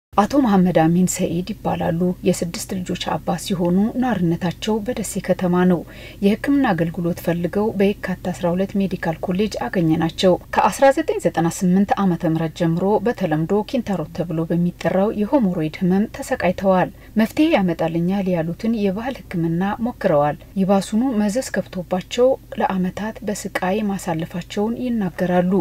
አቶ መሐመድ አሚን ሰኢድ ይባላሉ። የስድስት ልጆች አባት ሲሆኑ ነዋሪነታቸው በደሴ ከተማ ነው። የሕክምና አገልግሎት ፈልገው በየካቲት 12 ሜዲካል ኮሌጅ አገኘናቸው። ከ1998 ዓ ም ጀምሮ በተለምዶ ኪንታሮት ተብሎ በሚጠራው የሆሞሮይድ ህመም ተሰቃይተዋል። መፍትሄ ያመጣልኛል ያሉትን የባህል ሕክምና ሞክረዋል። ይባሱኑ መዘዝ ከብቶባቸው ለአመታት በስቃይ ማሳለፋቸውን ይናገራሉ።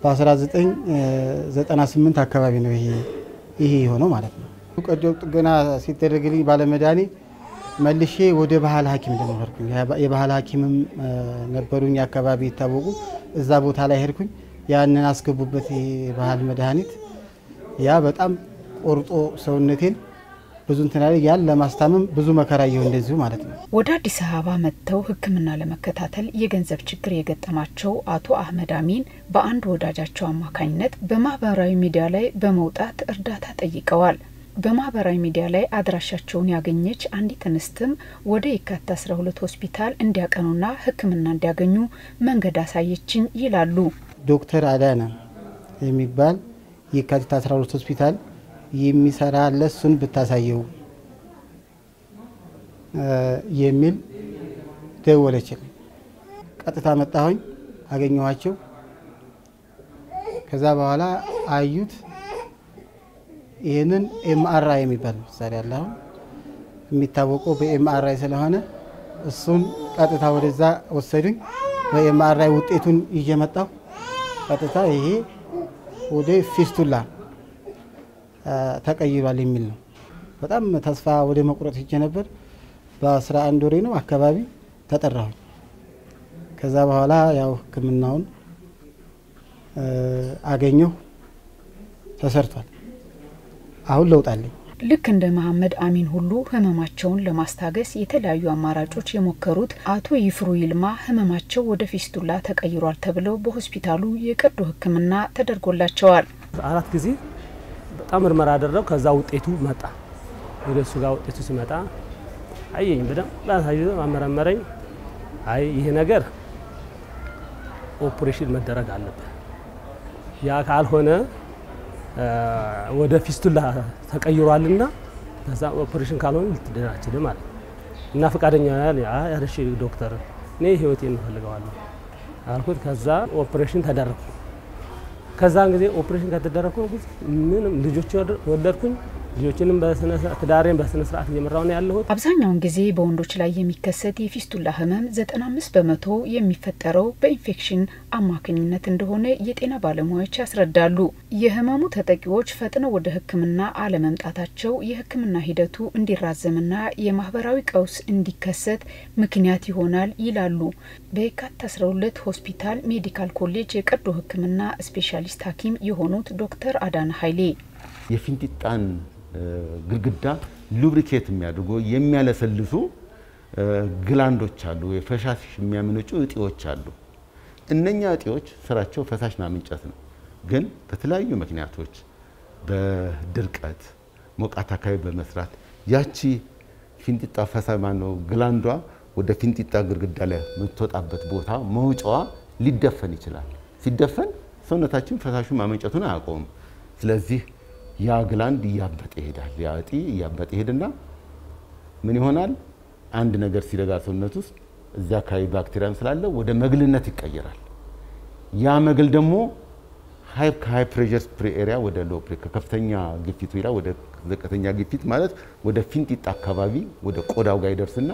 በ1998 አካባቢ ነው ይሄ ይሄ የሆነው ማለት ነው። ቀዶ ጥገና ሲደረግልኝ ባለመድኃኔ መልሼ ወደ ባህል ሐኪም ደግሞ ሄድኩኝ። የባህል ሐኪምም ነበሩኝ አካባቢ ይታወቁ እዛ ቦታ ላይ ሄድኩኝ። ያንን አስገቡበት የባህል መድኃኒት ያ በጣም ቆርጦ ሰውነቴን ብዙ እንትና ያን ለማስታመም ብዙ መከራ ይሁ እንደዚሁ ማለት ነው። ወደ አዲስ አበባ መጥተው ሕክምና ለመከታተል የገንዘብ ችግር የገጠማቸው አቶ አህመድ አሚን በአንድ ወዳጃቸው አማካኝነት በማህበራዊ ሚዲያ ላይ በመውጣት እርዳታ ጠይቀዋል። በማህበራዊ ሚዲያ ላይ አድራሻቸውን ያገኘች አንዲት እንስትም ወደ የካቲት 12 ሆስፒታል እንዲያቀኑና ሕክምና እንዲያገኙ መንገድ አሳየችኝ ይላሉ። ዶክተር አዳነ የሚባል የካቲት 12 ሆስፒታል የሚሰራ ለሱን ብታሳየው የሚል ደወለችልኝ። ቀጥታ መጣሁኝ፣ አገኘኋቸው። ከዛ በኋላ አዩት። ይህንን ኤምአርአይ የሚባል ምሳሌ አለ። አሁን የሚታወቀው በኤምአርአይ ስለሆነ እሱን ቀጥታ ወደዛ ወሰዱኝ። በኤምአርአይ ውጤቱን ይዤ መጣሁ። ቀጥታ ይሄ ወደ ፊስቱላ ተቀይሯል የሚል ነው። በጣም ተስፋ ወደ መቁረጥ ሄጄ ነበር። በአስራ አንድ ወሬ ነው አካባቢ ተጠራሁኝ። ከዛ በኋላ ያው ሕክምናውን አገኘሁ፣ ተሰርቷል። አሁን ለውጥ አለኝ። ልክ እንደ መሐመድ አሚን ሁሉ ህመማቸውን ለማስታገስ የተለያዩ አማራጮች የሞከሩት አቶ ይፍሩ ይልማ ህመማቸው ወደ ፊስቱላ ተቀይሯል ተብለው በሆስፒታሉ የቀዶ ሕክምና ተደርጎላቸዋል። አራት ጊዜ በጣም ምርመራ አደረው። ከዛ ውጤቱ መጣ። ወደ እሱ ጋር ውጤቱ ሲመጣ አየኝ፣ በደንብ አሳይቶ አመረመረኝ። አይ ይሄ ነገር ኦፕሬሽን መደረግ አለበት፣ ያ ካልሆነ ወደ ፊስቱላ ተቀይሯልና ከዛ ኦፕሬሽን ካልሆነ ልትድን አትችልም ማለት ነው። እና ፈቃደኛ ያለሽ ዶክተር እኔ ህይወቴን እንፈልገዋለሁ አልኩት። ከዛ ኦፕሬሽን ተደረግኩ። ከዛን ጊዜ ኦፕሬሽን ከተደረግኩ ምንም ልጆች ወለድኩኝ። ልጆችንም ትዳሬን በስነ ስርዓት እየመራው ነው ያለሁት። አብዛኛውን ጊዜ በወንዶች ላይ የሚከሰት የፊስቱላ ህመም 95 በመቶ የሚፈጠረው በኢንፌክሽን አማካኝነት እንደሆነ የጤና ባለሙያዎች ያስረዳሉ። የህመሙ ተጠቂዎች ፈጥነው ወደ ሕክምና አለመምጣታቸው የሕክምና ሂደቱ እንዲራዘምና የማህበራዊ ቀውስ እንዲከሰት ምክንያት ይሆናል ይላሉ። በየካቲት 12 ሆስፒታል ሜዲካል ኮሌጅ የቀዶ ሕክምና ስፔሻሊስት ሐኪም የሆኑት ዶክተር አዳነ ኃይሌ የፊንጢጣን ግድግዳ ሉብሪኬት የሚያደርጉ የሚያለሰልሱ ግላንዶች አሉ፣ የፈሳሽ የሚያመነጩ እጢዎች አሉ። እነኛ እጢዎች ስራቸው ፈሳሽ ማመንጨት ነው። ግን በተለያዩ ምክንያቶች በድርቀት ሞቃት አካባቢ በመስራት ያቺ ፊንጢጣ ፈሳ ማነው ግላንዷ ወደ ፊንጢጣ ግድግዳ ላይ የምትወጣበት ቦታ መውጫዋ ሊደፈን ይችላል። ሲደፈን ሰውነታችን ፈሳሹን ማመንጨቱን አያቆምም። ስለዚህ ያ ግላንድ እያበጠ ይሄዳል። ያ እጢ እያበጠ ይሄድና ምን ይሆናል? አንድ ነገር ሲረጋ ሰውነት ውስጥ እዚያ አካባቢ ባክቴሪያም ስላለ ወደ መግልነት ይቀየራል። ያ መግል ደግሞ ከሃይ ፕሬሸር ስፕሬ ኤሪያ ወደ ሎ ከከፍተኛ ግፊት ሄዳ ወደ ዝቅተኛ ግፊት ማለት ወደ ፊንጢጣ አካባቢ ወደ ቆዳው ጋር ይደርስና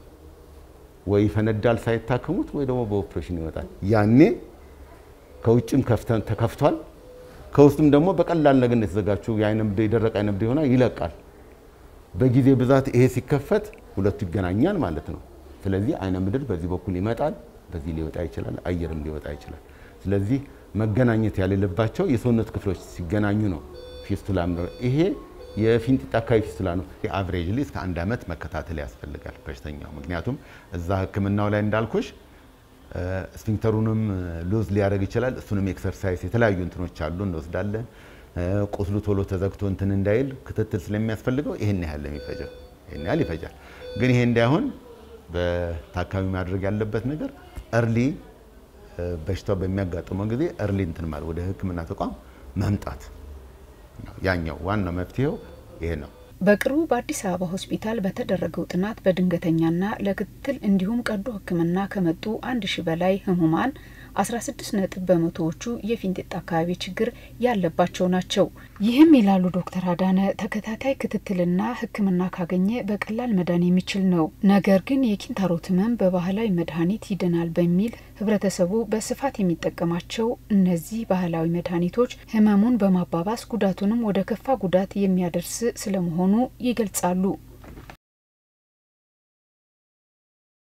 ወይ ይፈነዳል ሳይታከሙት፣ ወይ ደግሞ በኦፕሬሽን ይወጣል። ያኔ ከውጭም ተከፍቷል ከውስጥም ደግሞ በቀላል ነገር የተዘጋጁ የደረቀ አይነ ምድር ይሆናል ይለቃል። በጊዜ ብዛት ይሄ ሲከፈት ሁለቱ ይገናኛል ማለት ነው። ስለዚህ አይነ ምድር በዚህ በኩል ይመጣል፣ በዚህ ሊወጣ ይችላል፣ አየርም ሊወጣ ይችላል። ስለዚህ መገናኘት ያሌለባቸው የሰውነት ክፍሎች ሲገናኙ ነው ፊስቱላ። ይሄ የፊንጢጣ አካባቢ ፊስቱላ ነው። አቨሬጅሊ እስከ አንድ ዓመት መከታተል ያስፈልጋል በሽተኛው። ምክንያቱም እዛ ሕክምናው ላይ እንዳልኩሽ ስፊንክተሩንም ሉዝ ሊያደርግ ይችላል። እሱንም ኤክሰርሳይዝ የተለያዩ እንትኖች አሉ እንወስዳለን። ቁስሉ ቶሎ ተዘግቶ እንትን እንዳይል ክትትል ስለሚያስፈልገው ይህን ያህል የሚፈጀው ይህን ያህል ይፈጃል። ግን ይሄ እንዳይሆን በታካሚ ማድረግ ያለበት ነገር እርሊ በሽታው በሚያጋጥመው ጊዜ እርሊ እንትን ማለት ወደ ህክምና ተቋም መምጣት ያኛው ዋናው መፍትሄው ይሄ ነው። በቅርቡ በአዲስ አበባ ሆስፒታል በተደረገው ጥናት በድንገተኛና ለክትትል እንዲሁም ቀዶ ሕክምና ከመጡ አንድ ሺ በላይ ህሙማን 16 ነጥብ በመቶዎቹ የፊንጢጣ አካባቢ ችግር ያለባቸው ናቸው። ይህም ይላሉ ዶክተር አዳነ ተከታታይ ክትትልና ሕክምና ካገኘ በቀላል መዳን የሚችል ነው። ነገር ግን የኪንታሮት ህመም በባህላዊ መድኃኒት ይድናል በሚል ህብረተሰቡ በስፋት የሚጠቀማቸው እነዚህ ባህላዊ መድኃኒቶች ህመሙን በማባባስ ጉዳቱንም ወደ ከፋ ጉዳት የሚያደርስ ስለመሆኑ ይገልጻሉ።